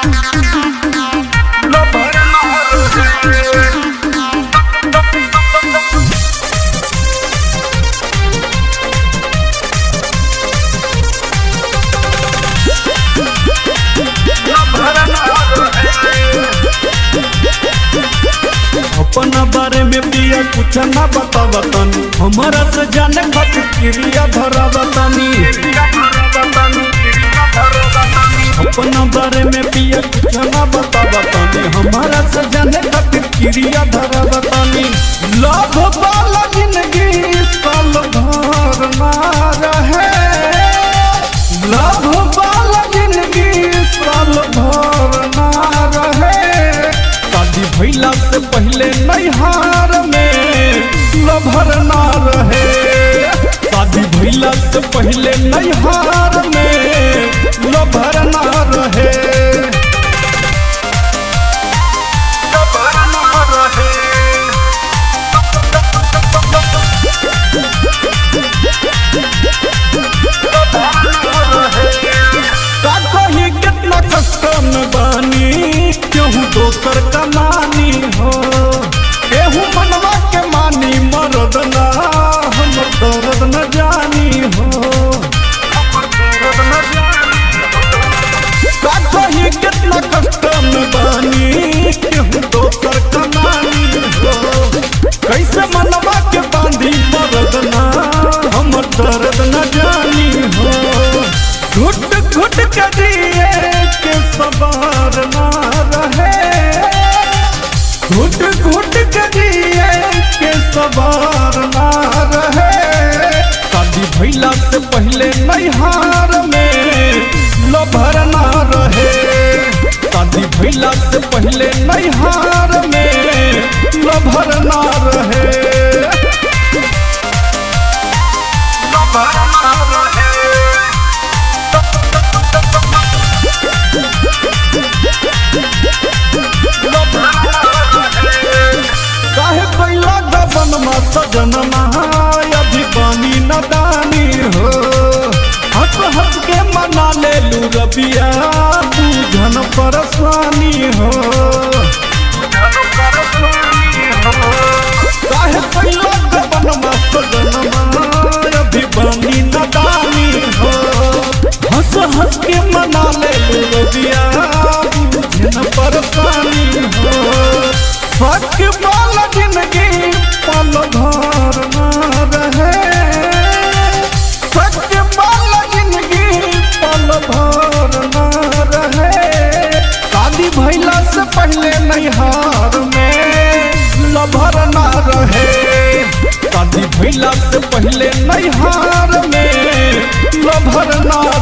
lover ना रहे अपना बारे में पिया कुछ ना बतावतन हमारा से जाने खातिर क्रिया धरावतनी अपना बारे में पिया कुछ ना बतावतनी हमारा से जाने खातिर क्रिया धरावतनी लव वाला जिंदगी साल भर ना रहे लव वाला जिंदगी साल भर ना रहे शादी भैला से पहले नैहार में लभर ना रहे शादी भैला से पहले नैहार में लभर ना रहे लभर ना रहे का कही कितना कष्ट में बानी केहू दोसर का मानी हो केहू मनवा के मानी मरद ना हम दर्द न जानी हो का कही कितना कष्ट में बानी केहू दोसर का मानी हो कैसे मनवा के बांधी मरद ना हम दर्द न जानी हो घुट घुट के दिए के सवार ना रहे घुट घुट के दिए के सवार ना रहे शादी भैला से पहले नैहार में लभर ना रहे शादी भैला से पहले नैहार में लभर ना रहे लभर ना रहे काहे कैला गबन मा सजन अभी बानी नदानी हो हंस हंस के मना ले लू रबिया बुझन परेशानी हो काहे कैला गबन मा सजन अभी बानी नदानी हो हंस हंस के मना ले लू रबिया बुझन परेशानी हो फक वाला जिंदगी पल भर ना रहे फक वाला जिंदगी पल भर ना रहे शादी भैला से पहले नैहार में लभर ना रहे शादी भैला से पहले नैहार में लभर ना